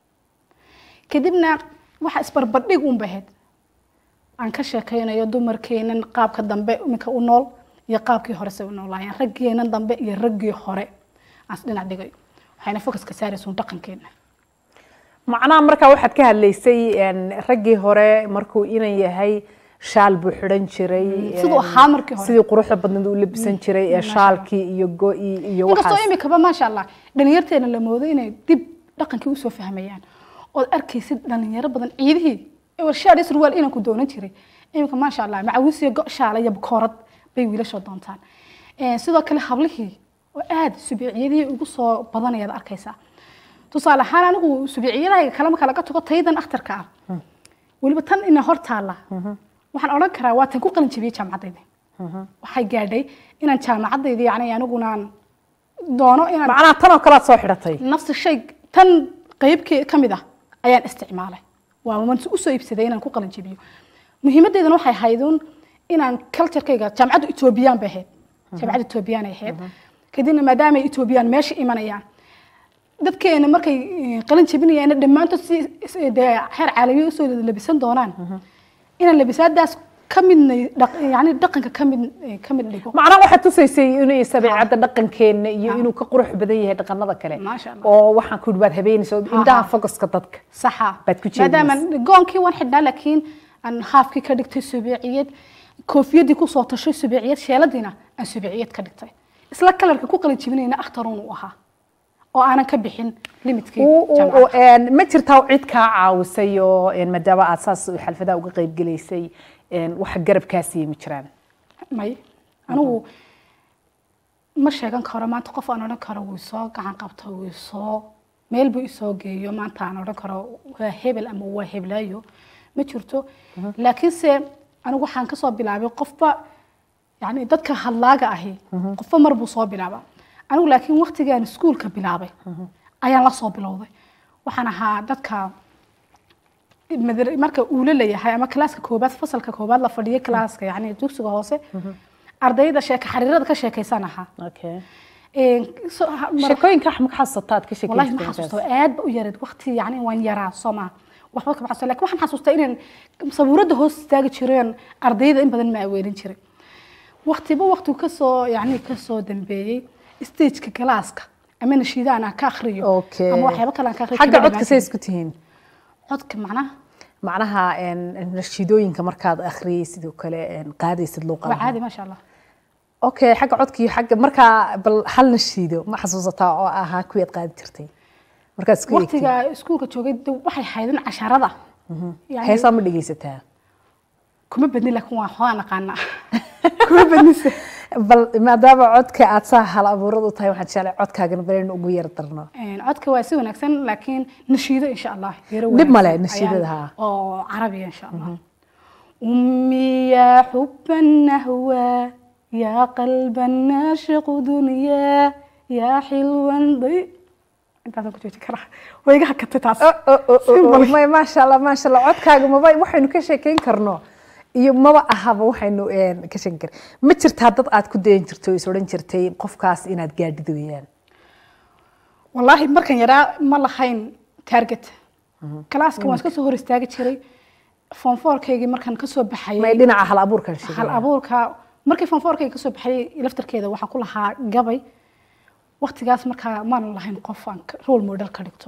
S2: kadibna waxa isbarbardhig un bahayd aan ka sheekaynayo dumarkeenan qaabka dambe iminka u nool iyo qaabkii hore say u noolaayeen raggeenan dambe iyo raggii hore aan isdhinac dhigayo waxayna focuska saaraysuun dhaqankeena
S1: macnaha markaa waxaad ka hadlaysay en, raggii hore markuu inan yahay shaal buu xidhan jiray
S2: siduu
S1: en,
S2: ahaa markii hore.
S1: sidii quruxda badneed u labisan jiray ee shaalkii iyo go-i iyo
S2: inkastoo
S1: waxaas
S2: imikaba maasha allah dhalinyarteena la moodo inay dib dhaqankii usoo fahmayaan ood arkaysid dhalinyaro badan ciidihii warshaad iyo surwaal inanku doonan jiray imika maasha allah macawis iyo go' shaala iyo bakoorad bay wiilashoo doontaan Eh, sidoo kale hablihii oo aada subiiciyadihii ugu soo badanayaad arkaysaa tusaale ahaan anigu subiiciyadahayga kale marka laga tago taydan akhtarka ah weliba tan ina hor taalla waxaan odhan karaa waa tan ku qalin jabiyey jaamacadayda waxay gaadhay inaan jaamacadayda yani anigunaan doono inaan
S1: macnaha tan oo kale aad soo xidhatay
S2: nafsi shay tan qeybkii ka mid ah ayaan isticmaalay waa man usoo iibsaday inaan ku qalin jabiyo muhiimadeedana waxay ahaydun inaan culturekayga jaamacaddu etoobiyaan bay ahayd jaamacadda etoobiyaan ay ahayd kadibna maadaama ay etoobiyaan meesha imanayaan dadkeena markay eh, qalin jabinayaan dhammaantood si si- dee xeer caalamiya usoo labisan doonaan inaan labisaadaas ka midna yani dhaqanka ka mid eh, ka mid dhigo
S1: macnaha waxaad tusaysay inuu sabiicadda dhaqankeena iyo inuu ka qurux badan yahay dhaqanada kale
S2: Maasha Allah.
S1: oo waxaan ku baad habeenaysa oo indhaha focuska dadka
S2: saxa
S1: Baad ku jeedinaysa.
S2: maadaama goonkii waan xidhnaa laakiin aan haafkii ka dhigtay subeeciyad koofiyadii kusoo tashay subeeciyad sheeladiina aan subeeciyad ka dhigtay isla kalarka ku qalin jibinayna akhtaruun uu ahaa oo aanan ka bixin limitkii
S1: Uu- uu-
S2: jaamacadda.
S1: uu, en, ma jirtaa cid kaa caawisay oo en, maadaama aad saas xalfadaha uga qayb gelaysay en, wax garabkaasiiya ma jiraan
S2: may anigu ma sheegan karo maanta qof aan odhan karo wuu soo gacan qabto wuu soo meel buu isoo geeyo maanta aan odhan karo waa hebel ama waa heblaayo ma jirto laakiinse anigu waxaan kasoo bilaabay qofba yani dadka hadlaaga ahi qofba mar buu soo bilaaba anigu laakiin waktigaan iskuulka bilaabay ayaan la soo bilowday waxaan ahaa dadka madar- marka uula leeyahay ama klaaska koobaad fasalka koobaad la fadhiyo klaaska yani dugsiga hoose ardayda sheeka xariirada ka sheekaysan ahaa
S1: okay
S2: Een, so- ha- mar-
S1: sheekooyinka wax ma ka xasuusataa aad ka
S2: wallahi ma
S1: sheekaysataa
S2: xasuusto aad ba u yareed waqti yani waan yaraa soo maa waxba kama xasuusto laakiin waxaan xasuustaa inaan sabuuradda hoos istaagi jireen ardayda in badan ma aweelin jiray waqtiba waqtigu kasoo yani kasoo dambeeyey stageka galaaska ama nashiida aan ka akhriyo
S1: Okay.
S2: ama waxyaabo kale aan ka akhriyo
S1: xagga
S2: kama
S1: codka say
S2: dhammaan
S1: isku tihiin
S2: jirin. codka macnaha
S1: macnaha en, nashiidooyinka markaad akhriyay sidoo kale en, qaadaysid
S2: waa
S1: luuqadaha
S2: caadi maasha allah
S1: okay xagga codka iyo xagga markaa bal hal nashiido ma xasuusataa oo ahaa kuwii aad qaadi jirtay markaad isku eegtay
S2: waqtiga iskuulka joogay de waxay haydeen casharada Yani
S1: heesaa ma dhegaysataa
S2: kuma badni laakiin waan xoogaa naqaanaa kuma badnise
S1: bal maadaama codka aad saa hal abuurad u tahay waxaan jeclay codkaagana baleen ugu yar darno
S2: Een, codka waa si wanaagsan laakiin nashiido insha allah yaro
S1: Dhib male,
S2: wanaagsan
S1: nashiidada,
S2: ayaan-
S1: haa.
S2: oo carabiya insha allah أمي يا حب النهوى يا قلب الناشق دنيا يا حلوا ضي intaasaan ku jooji karaa way iga hakatay taas
S1: may maasha allah maasha allah codkaaga maba waxaynu ka sheekeyn karno iyo maba ahaba waxaynu een, ka sheekeyn kar ma jirtaa dad aad ku dayan jirto oo is odhan jirtay qofkaas inaad gaadhid weeyaan
S2: wallaahi markan yaraa ma lahayn target kalaaska waan iska soo hor istaagi jiray form fourkaygii markaan kasoo
S1: may
S2: baxayay
S1: dhinaca hal abuurkan
S2: hal
S1: sheegaya
S2: abuurka markii form fourkayga kasoo baxayay laftarkeeda waxaan ku lahaa gabay waqtigaas markaa maanan lahayn qof aan ka- role model ka dhigto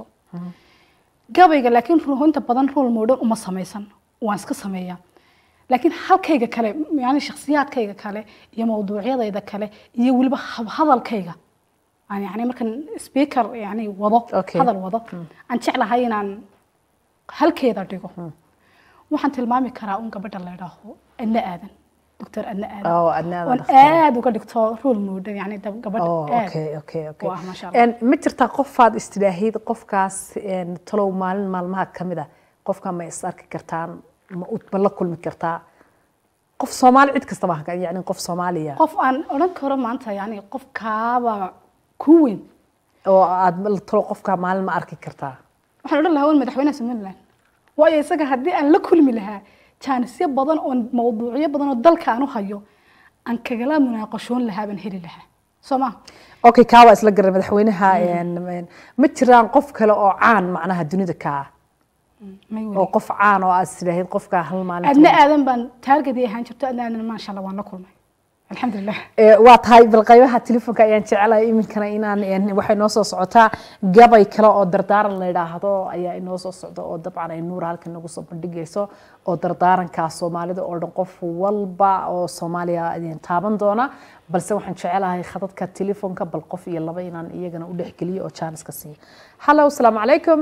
S2: gabayga laakiin runta badan role model uma samaysan waan iska sameeyaa laakiin halkayga kale yani shakhsiyaadkayga kale iyo mawduucyadayda kale iyo weliba hab- hadalkayga aan yani markan speaker yani wado
S1: Okay.
S2: hadal wado aan jeclahay inaan halkeeda dhigo waxaan tilmaami karaa un gabadha la idhaaho adna aadan doctor adna aadan
S1: oo adna aadan
S2: oon
S1: dhakhtar.
S2: aad uga dhigto role model yani dab- gabadha
S1: Oh,
S2: aad
S1: okay, okay, okay.
S2: u ah, masha Allah.
S1: Een, ma jirtaa qofaad istidhaahid qofkaas een, talow maalin maalmaha ka mid a qofka ma is arki kartaan ma u- ma la kulmi kartaa qof soomaali cid kastaba ha ka- yacni qof soomaaliya
S2: qof aan odhan karo maanta yani qof kaaba ku weyn
S1: oo aad ma- talow qofka maalin ma arki kartaa
S2: waxaan odhan lahaa wan madaxweynaha somaliland waayo isaga haddii aan la kulmi lahaa jaanisyo badan oo mawduucyo badan oo dalka aan u hayo aan kagala munaaqashoon lahaa baan heli lahaa soo ma
S1: okay kaa waa isla garan madaxweynaha een, een, ma jiraan qof kale oo caan macnaha dunida ka ah
S2: may
S1: oo
S2: weli
S1: qof caan oo aad istidhaahid qofka hal maalin
S2: adna aadan baan taargadii ahaan jirto adna aadan maasha allah waan la kulmay alxamdulilah
S1: Ee, waa tahay bal qaybaha telefoonka ayaan jecelahay iminkana inaan een, waxay noo soo socotaa gabay kale oo dardaaran la yidhaahdo ayaa inoo soo socda oo dabcan ay nuur halkan nagu soo bandhigayso oo dardaarankaa soomaalida oo dhan qof walba oo soomaaliya idin taaban doona balse waxaan jecelahay khadadka telefoonka bal qof iyo laba inaan iyagana u dhexgeliyo oo jaaniska siiyo hallo asalaamu calaykum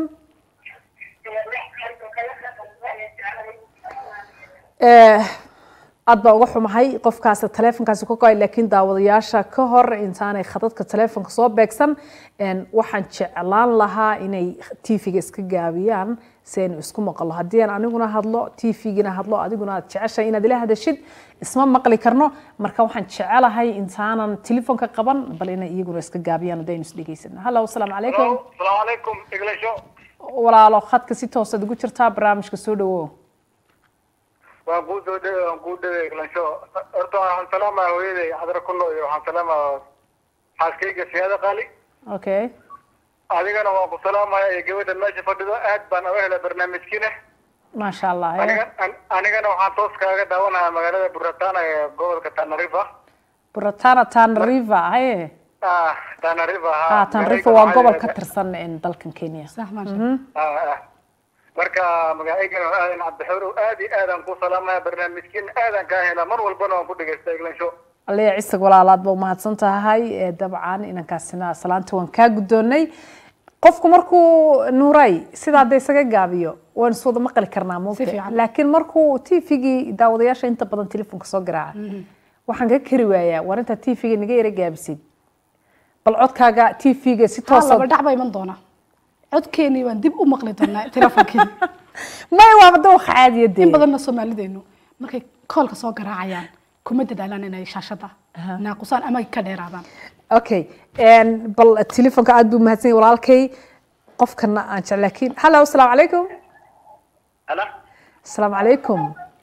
S1: Eh, aad baa uga xumahay qofkaas taleefonkaasi ku goay laakiin daawadayaasha ka hor intaanay khadadka taleefonka soo beegsan een, waxaan jeclaan lahaa inay tv-ga iska gaabiyaan si aynu isku maqlo haddii aan aniguna hadlo tv-gina hadlo adiguna aad jeceshahay inaad ila hadashid isma maqli karno marka waxaan jecelahay intaanan telefoonka qaban bal inay iyaguna iska gaabiyaan haddaynu isdhegeysano hallo asalaamu calaykum
S4: السلام عليكم إغليشو
S1: walaalo khadka si toosaad ugu jirtaa barnaamijka soo dhawow
S4: waan kuu soo dhawey waan kuu dhawey Iglansho horta waxaan salaamaa hooyaday cadra ku noo iyo waxaan salaamaa xaaskayga siyaada qaali
S1: okay
S4: adigana waan ku salaamaya iyo gabadha meesha fadhido aad baan uga helay barnaamijkiina
S1: maasha allah eh.
S4: aniga an- anigana waxaan toos kaaga daawanayaa magaalada Buratana ee gobolka Tanarifa
S1: buratana tanariva haye
S4: ah Tanarifa
S1: ah tanariva waa gobol ka tirsan in dalkan kenya
S2: sax maasha
S4: ah ah marka magacaygana aadan cabdixuur aad iyo aadaan ku salaamaya barnaamijkiina aadaan kaa helaa mar walbana waan ku dhagaystaa Iglansho
S1: alea cisig walaalaad ba umahadsan tahay ee dabcan inankaasina salaanta waan kaa guddoonnay qofku markuu nuuray sidaa de isaga gaabiyo waan is wada maqli karnaa
S2: Si
S1: moogta
S2: fiican.
S1: laakiin markuu tvgii daawadayaasha inta badan telefoonka soo garaaca waxaan ka kari waayaa war intaa tvga naga yara gaabisid bal codkaaga tvga si
S2: haa
S1: toosa
S2: laba dhac baa iman doona codkeenii waan dib u maqli doonaa telefonkeeni
S1: may waaba dawqa caadiya dee
S2: in badanna soomaalideenu markay koolka soo garaacayaan kuma dadaalaan inay shaashada naaqusaan ama ka dheeraadaan
S1: okay een, bal telefoonka aad buu mahadsan yahay walaalkay qofkana aan jecel laakiin hallo asalaamu calaykum
S4: Hala
S1: asalaamu calaykum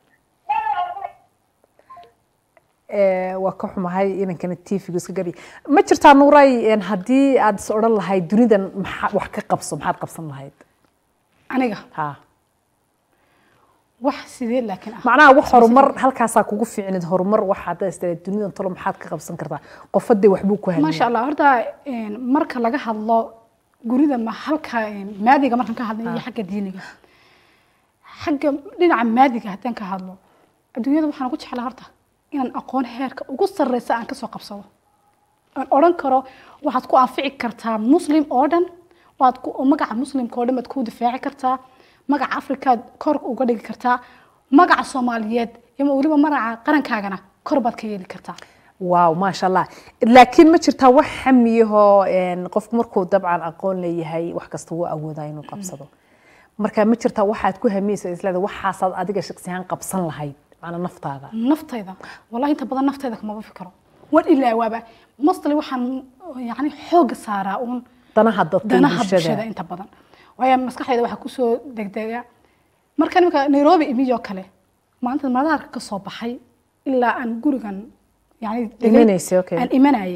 S1: Eh, waa ka xumahay inankana tvga iska gabi ma jirtaa nuuray een, haddii aad is odhan lahayd dunidan maxaa wax ka qabso maxaad qabsan lahayd
S2: aniga
S1: ha
S2: wax sidee laakiin ah
S1: macnaha wax horumar halkaasaa kugu fiicnid horumar waxaad istaa dunidan tolo maxaad ka qabsan kartaa qofadee waxbuu ku helay
S2: maasha allah horta een, marka laga hadlo gurida ma halka een, maadiga markaan ka hadlo iyo xagga diiniga xagga dhinaca maadiga haddaan ka hadlo adduunyada waxaan ugu jeclaa horta inaan aqoon heerka ugu sarreysa aan kasoo qabsado aan odhan karo waxaad ku anfici kartaa muslim oo dhan waad ku oo magaca muslimka oo dhan baad ku difaaci kartaa magaca afrikaad kor uga dhigi kartaa magaca soomaaliyeed iyo weliba magaca qarankaagana kor baad ka yeeli kartaa
S1: waaw maasha allah laakiin ma jirtaa wax xamiyahoo een, qofku markuu dabcan aqoon leeyahay wax kasta wuu awoodaa inuu qabsado marka ma jirtaa waxaad ku hamiyeysa isleeda waxaasaad adiga shaksiyahaan qabsan lahayd macnaa naftaada
S2: naftayda wallahi inta badan naftayda kamaba fikiro waan ilaawaaba mostly waxaan yani xooga saaraa uun
S1: danaha dadka iyo
S2: danaha bulshada
S1: bulshada
S2: inta badan waayo maskaxdayda waxaa kusoo degdega marka nimika nairobi imiyoo kale maanta madaarka ka soo baxay ilaa aan gurigan yani degay-
S1: Imanaysay, okay.
S2: aan imanayay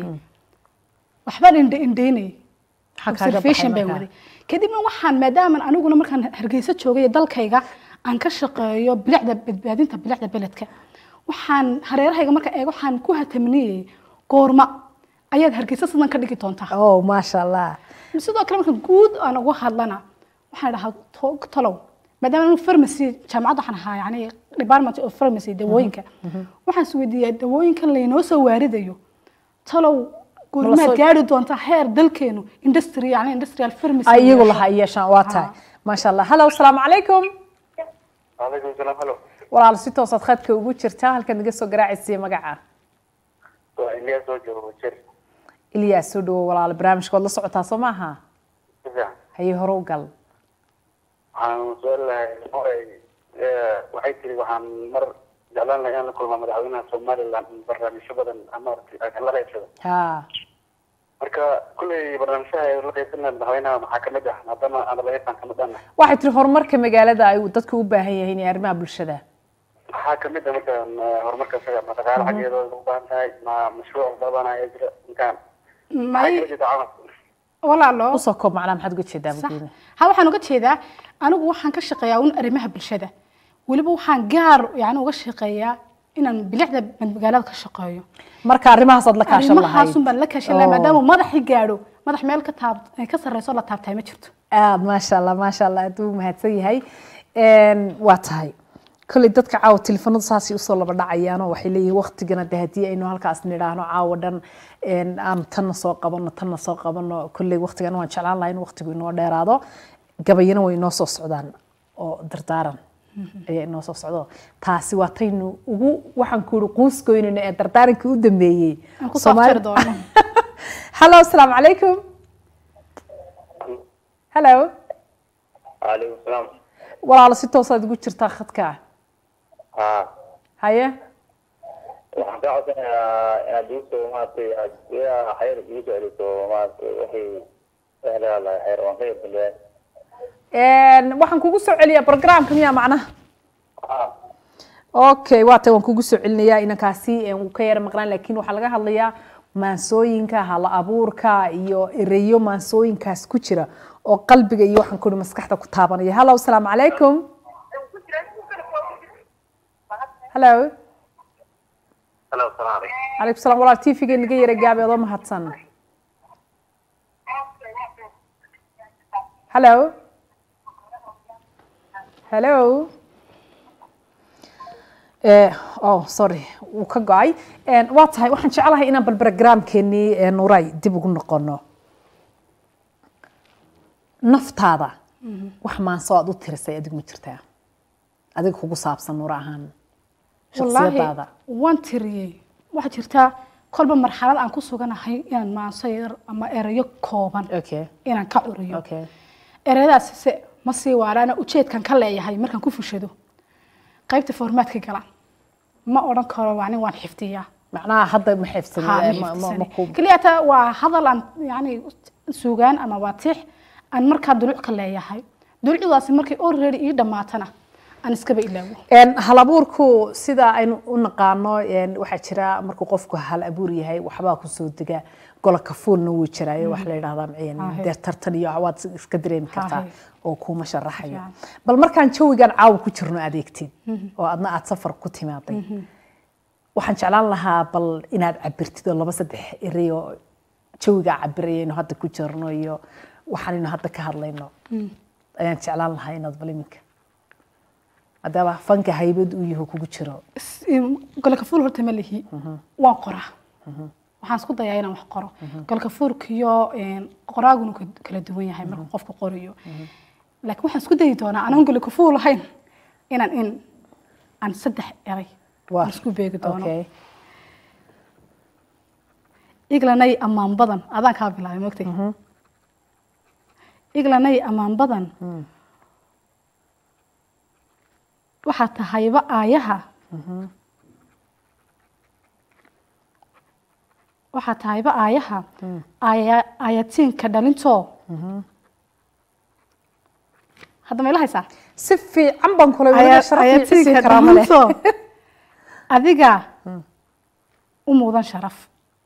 S2: waxbaan indhe indheynay
S1: Maxaa kaaga
S2: observation
S1: baxay
S2: baan
S1: markaa?
S2: waday kadibna waxaan maadaama aniguna markaan hargeysa joogay dalkayga aan ka shaqeeyo bilicda badbaadinta bilicda beledka waxaan hareerahayga marka eego waxaan ku hataminiyey goorma ayaad hargeysa sidan ka dhigi doontaa
S1: oh maasha allah
S2: sidoo kale marka guud aan uga hadlana waxaan dhahaa to- talow maadaama anu pharmacy jaamacadda waxaan ahaa yani department of pharmacy dawooyinka waxaan isweydiiyaa dawooyinkan laynoo soo waaridayo talow goormaad
S1: soo-
S2: gaari doontaa heer dalkeenu industry yani industrial pharmacy
S1: ay iyagu
S2: yeesho.
S1: lahaa yeeshaan waa tahay maasha allah hallow asalaamu calaykum
S4: calaykum salaam halo
S1: walaal si toosaad khadka ugu jirtaa halkaad naga soo garaacaysiiya magaca
S4: waa iliya soo joogo jer
S1: ilyaas soo dhawo walaal barnaamijka waad la socotaa soo maaha
S4: si fiican
S1: haye hore u gal
S4: waxaan su-aal lahay horay waxay tiri waxaan mar jeclaan lahay inaan la kulmaa madaxweynaha somaliland barnaamijyo badan ama la qaybsado
S1: ha
S4: marka kulley barnaamijyaha ay la qaybsanaya madaxweynaha maxaa kamid ah maadaama aan labaysaan kamid ahna
S1: waxay tiri horumarka magaalada ay dadku u baahan yihiin iyo arrimaha bulshada
S4: maxaa kamid ah marka ma- horumarka isaga ma dhaqaale xaggeeda u baahan tahay ma mashruuc badan ayaa jira intaan maxay
S2: may
S4: kala jeeda camal
S2: walaalo
S1: usoo koob macnaa maxaad uga jeedaa
S2: sax
S1: bugeena
S2: ha waxaan uga jeedaa anigu waxaan ka shaqeeyaa un arrimaha bulshada weliba waxaan gaar yani uga shaqeeyaa inaan bilicda magaalada ka shaqeeyo
S1: marka arrimahaasaad la kaashan lahayd
S2: arrimahaasun baan la kaashan lahaa
S1: Oo.
S2: maadaama madaxii gaadho madax meel ka taab ka sarreyso la taabtay ma jirto
S1: aad maasha allah maasha allah aad u mahadsan yahay Een, waa tahay kolley dadka caawa telefoonada saasay usoo laba dhacayaanoo waxay leeyihiin waqtigana de haddii aynu halkaas nidhaahno caawa dhan een, aan tanna soo qabano tanna soo qabano kolley waqtigana waan jeclaan lahaa in waqtigu inoo dheeraado gabayana way inoo soo socdaan oo dardaaran ayaa inoo soo socdo taasi waa taynu ugu waxaan ku ihi quuskoynayno ee dardaarankii u dambeeyey
S2: Aan ku soo
S1: Soomaali-
S2: aftari doono.
S1: hallo asalaamu calaykum hallo
S4: calaykum salaam
S1: walaalo si toosaad ugu jirtaa khadka
S4: ha
S1: haye
S4: waxaan kaa codsanayaa inaad igu soo maaragtay aad yaa xayr igu soo celiso maaragtay waxay waxay leedahay xayr waan ka yabdalbaa
S1: Een, waxaan kugu soo celiyaa programka miyaa macnaha
S4: ha
S1: okay waa tay waan kugu soo celinayaa inankaasi een, wuu ka yara maqnaan laakiin waxaa laga hadlayaa maansooyinka hala abuurka iyo ereyo maansooyinkaas ku jira oo qalbiga iyo waxaan ku ihi maskaxda ku taabanaya hallo asalaamu calaykum hallo
S4: halo salaam calaykum
S1: calaykum salaam walaal tvga naga yara gaabi adoo mahadsan hallo hello Eh, oh sorry wuu ka go-ay En, waa tahay waxaan jeclahay inaan bal programkeenii eh, nuray dib ugu noqono naftaada wax maanso aad u tirisay adigu ma jirtaa adiga kugu saabsan nuur ahaan shaksiyadaada
S2: waan tiriyey waxaa jirtaa kolba marxalad aan ku suganahay inaan maanso yar ama erayo kooban
S1: okay
S2: inaan ka curiyo
S1: okay
S2: ereyadaas se ma sii waaraana ujeedkan ka leeyahay markaan ku fushado qaybta formaadka gala ma odhan karo waa nin waan xifdiyaa
S1: macnaha hadda ma
S2: Ha,
S1: xifsani
S2: ma
S1: ma- ma-
S2: xifdisani.
S1: ma ku
S2: keliya taa waa hadal aan yani sugaan ama waa tix aan markaa duluc ka leeyahay dulucdaasi markay already ii dhammaatana aan iskaba ilaawo
S1: En, hal abuurku sida aynu u naqaano en, waxaa jira markuu qofku hal abuur yahay waxbaa kusoo dega gola kafuulna wuu jiraayo wax la yidhahdaa en,
S2: Ahe.
S1: dee tartan iyo waad iska dareemi kartaa
S2: Ahe.
S1: oo kuuma sharaxayo
S2: Fiican.
S1: bal markaan jawigan caawa ku jirno adeegtid oo adna aad safar ku timaaday waxaan jeclaan lahaa bal inaad cabirtid oo laba saddex erey oo jawigaa cabirayaynu hadda ku jirno iyo waxaanaynu hadda ka hadlayno ayaan jeclaan lahaa inaad bal iminka maadaama fanka haybad uu yaho kugu jiro
S2: golka fuul horta ma lihi waan qoraa waxaan isku dayaa inaan wax qoro golka fuulkiyo qoraagunu ka- kala duwan yahay marka qofku qoriyo laakiin waxaan isku dayi doonaa anaan golka fuul ahayn inaan in aan saddex eray aan isku beegi doono
S1: okay
S2: iglanay ammaan badan adaan kaa bilaabay mogtay iglanay ammaan badan waxaa tahayba aayaha waxaa tahayba aayaha aaya aayatiinka dhalintoo hadda ma ila haysaa
S1: si fiican baan kula
S2: Aya-
S1: wada sharaf iyo
S2: ayatiinka
S1: cisi karaama leh
S2: dhalintoo adiga u mudan sharaf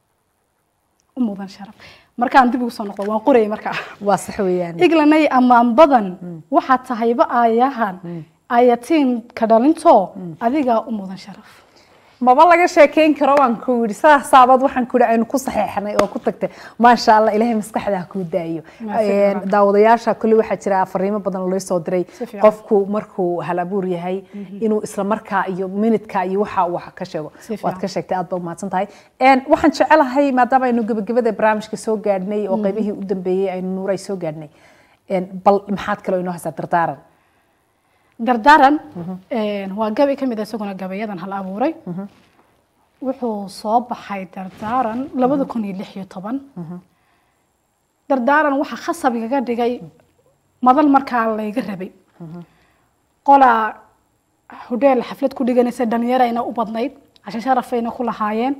S2: u mudan sharaf markaan dib ugu soo noqdo waan qorayay markaa
S1: waa sax weeyaan
S2: iglanay ammaan badan waxaa tahayba aayahan ayatiinka dhalintoo adigaa u mudan sharaf
S1: maba laga sheekeyn karo waan ku yidhi saasaabad waxaan ku yidhi aynu ku saxeexnay oo ku tagtay maasha allah ilaahay maskaxda ha kuu daayo
S2: Maasha Allah.
S1: daawadayaasha kulli waxaa jira fariimo badan oo loo soo diray
S2: Si fiican.
S1: qofku markuu hal abuur yahay inuu isla markaa iyo minidka iyo waxa uu wax ka sheego
S2: Si fiican.
S1: waad ka sheegtay aad baa umahadsan tahay Een, waxaan jecelahay maadaama aynu gebagabada barnaamijka soo gaadhnay oo qaybihii u dambeeyey aynu nuuray soo gaadhnay Een, bal maxaad kaloo inoo haysaa dardaaran
S2: dardaaran waa gabay ka mid a isaguna gabayadan hal abuuray wuxuu soo baxay dardaaran labada kun iyo lix iyo toban dardaaran waxaa khasab igaga dhigay madal markaa layga rabay qolaa hudheel xaflad ku dhiganaysa dhalinyarayna u badnayd cashe sharafayna ku lahaayeen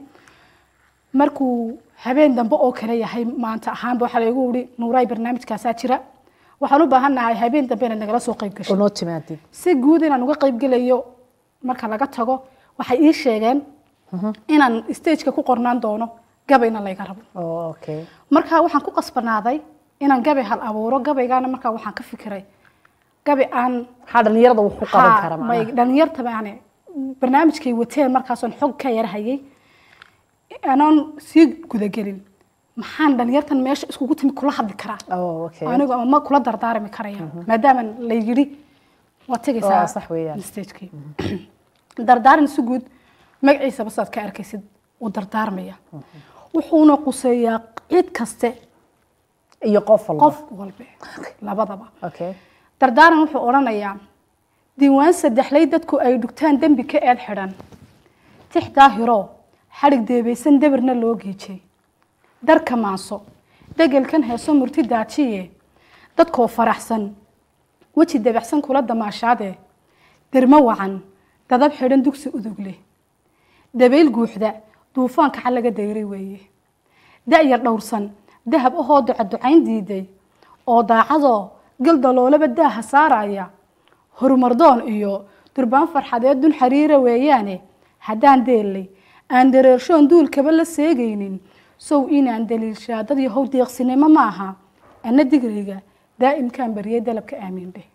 S2: markuu habeen dambe oo kale yahay maanta ahaanba waxaa laygu wuri nuuraay barnaamijkaasaa jira waxaan u baahannahay habeen dambe inaad nagala soo qayb gasho
S1: oo noo timaadid
S2: si guud inaan uga qayb gelayo marka laga tago waxay ii sheegeen inaan stageka ku qornaan doono gabayna layga rabo
S1: oo okay
S2: marka waxaan ku qasbanaaday inaan gabay hal abuuro gabaygaana markaa waxaan ka fikiray gabay aan
S1: maxaa dhalinyarada wax ku qaban
S2: haa,
S1: kara
S2: may
S1: macnaha
S2: dhalinyarta baane barnaamijkay wateen markaasoon xog ka yar hayay anoon sii gudagelin maxaan dhalinyartan meesha iskugu timi kula hadli karaa
S1: oo okay
S2: anigu ama ma kula dardaarmi karaya maadaama la yidhi waad
S1: Waa
S2: tegaysaa
S1: sax weeyaan.
S2: stagekii dardaaran si guud magaciisaba saad ka arkaysid uu dardaarmaya wuxuuna quseeyaa cid kaste
S1: iyo qof walba
S2: qof walbe labadaba
S1: okay
S2: dardaaran wuxuu odhanayaa diiwaan saddexlay dadku ay dhugtaan dembi ka eed xidhan tix daahiro xadhig deebaysan debirna loo giijay darka maanso degelkan heeso murti daajiye dadkoo faraxsan weji dabacsan kula damaashaade dermo wacan dadab xidhan dugsi udug leh dabayl guuxda duufaanka xal laga dayray weeye da'yar dhowrsan dahab ahoo ducaducayn diiday oo daacadoo gal daloolaba daaha saaraya horumardoon iyo durbaan farxadeed dun xariira weeyaane haddaan deellay aan dareershoon duulkaba la seegaynin sow inaan daliilshaa dad yahow deeqsinimo maaha ana digrayga daa'imkaan bariyay dalabka aamiin dheh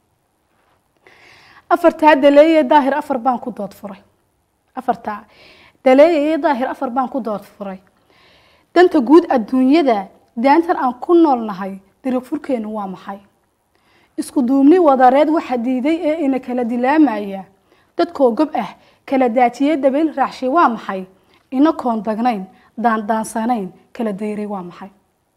S2: afartaa daleeye daahir afar baan ku dood furay afartaa daleeye iyo daahir afar baan ku dood furay danta guud adduunyada daantan aan ku noolnahay dariiq furkeenu waa maxay isku duubni wadareed waxa diiday ee ina kala dilaamaya dadkoo gob ah kala daajiyey dabayl raacshay waa maxay ina koondagnayn daandaansanayn kala dayray waa maxay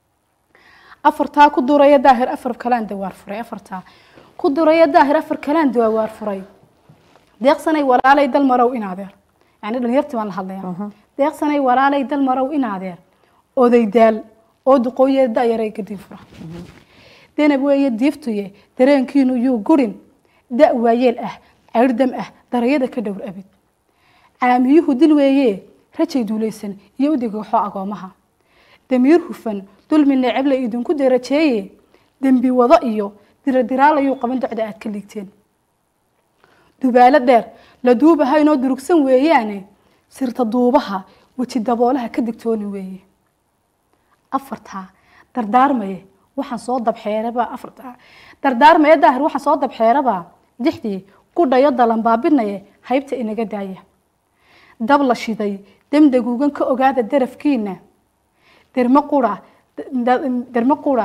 S2: afartaa ku duraya daahir afar kalaan dawaar furay afartaa ku duraya daahir afar kalaan dawaar furay deeqsanay walaalay dal marow in adeer yani dhalinyartii baan la hadlaya deeqsanay walaalay dal marow in adeer oday daal oo duqooye da'yaray gadin fura denab weeye diiftuye dareenkiinu yuu gurin da' waayeel ah cayrdam ah darayada ka dhowr abid caamiyuhu dil weeye rajay duulaysan iyo udigaxo agoomaha damiir hufan dulmi necebla idinku darajeeye dembi wado iyo diradiraal ayuu qaban docda aad ka liigteen dubaalo dheer la duubahaynoo durugsan weeyaane sirta duubaha weji daboolaha ka digtooni weeye afartaa dardaarmaye waxaan soo dabxeeraba afartaa dardaarmaye daahir waxaan soo dabxeeraba dixdii ku dhayo dalanbaabinaye haybta inaga daaya dab la shiday demdaguugan ka ogaada darafkiina dermo qura dermo qura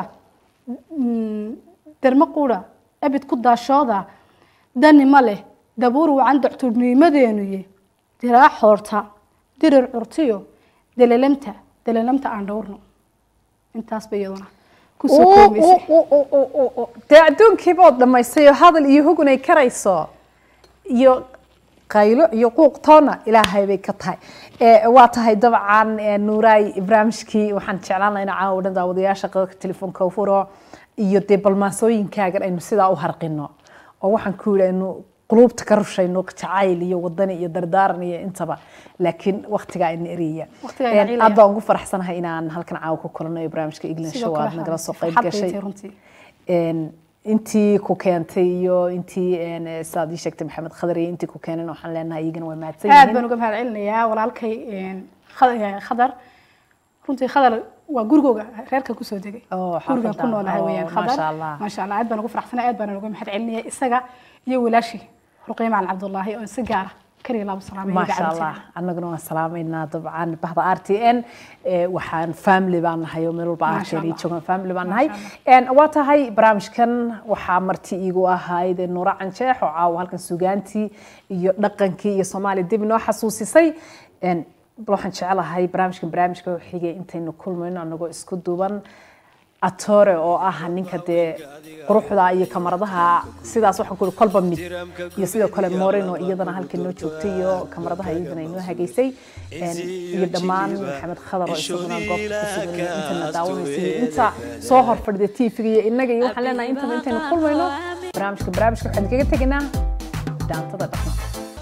S2: dermo qura abid ku daashooda dani ma leh dabuur wacan docturnimadeenuye diraa xoorta dirir curtiyo dalalamta dalalamta aan dhowrno intaasba iyaduna kusoo koobaysay
S1: dee adduunkiibaod dhammaystay oo hadal iyo hugun ay karayso iyo qaylo iyo quuq toona ilaahay bay ka tahay waa tahay dabcan nuuraay barnaamijkii waxaan jeclaan lahaa in caawa dhan daawadayaasha qadadka telefoonka furo iyo dee balmaasooyinkaagan aynu sidaa u harqino oo waxaan ku yidhi aynu quluubta ka rushayno jacayl iyo wadani iyo dardaaran iyo intaba laakiin waqtigaa ina eriyaya
S2: Waqtigaa ina
S1: Een,
S2: ciilaya.
S1: aad baan ugu faraxsanahay inaan halkan caawa ku kulanayo barnaamijka england
S2: sidoo
S1: show
S2: kale
S1: aad nagala soo qayb
S2: farxad bay
S1: gashay
S2: tahay runtii
S1: Een, intii ku keentay iyo intii een, sidaad ii sheegtay maxamed khadar iyo intii ku keenan waxaan leenahay iyagana waa mahadsan
S2: aad
S1: yihiin
S2: baan uga mahad celinayaa walaalkay een, Khad- eh, khadar runtii khadar waa gurigooga reerka kusoo degay
S1: Oo,
S2: gurigan
S1: xaafadda.
S2: ku noolahay
S1: Oo,
S2: weyaan
S1: maasha
S2: khadar
S1: Allah.
S2: maasha allah aad baan ugu faraxsanay aad baan uga mahad celinaya isaga iyo walaashii ruqayma macalin cabdullaahi oo si gaara kaliya laabo salaamay
S1: ما شاء الله annaguna waan salaameynaa dabcan bahda r t n ee, waxaan family baan nahay oo meel walba
S2: Ma
S1: r t
S2: sha
S1: n
S2: Allah.
S1: joogan family baan
S2: Ma
S1: nahay
S2: sha
S1: Een, waa tahay barnaamijkan waxaa marti iigu ahayd nuura canjeex oo caawa halkan sugaantii iyo dhaqankii iyo soomaaliya dib inoo xasuusisay Een, bal waxaan jecelahay barnaamijkan barnaamijka xigay intaynu kulmayno anagoo isku duuban atore oo ah ninka dee quruxda iyo kamaradaha sidaas waxaan ku kolba mid iyo sidoo kale moreno iyadana halkan noo joogtay iyo kamaradaha iyadana inoo hagaysay Een, iyo dhammaan maxamed khadar oo isaguna goobta ku sugan iyo intana daawanaysay iyo inta soo hor fadhida tv-ga iyo innaga iyo waxaan leenahay intaba intaynu kulmayno barnaamijka barnaamijka waxaan kaga tegaynaa daantada dhaqanka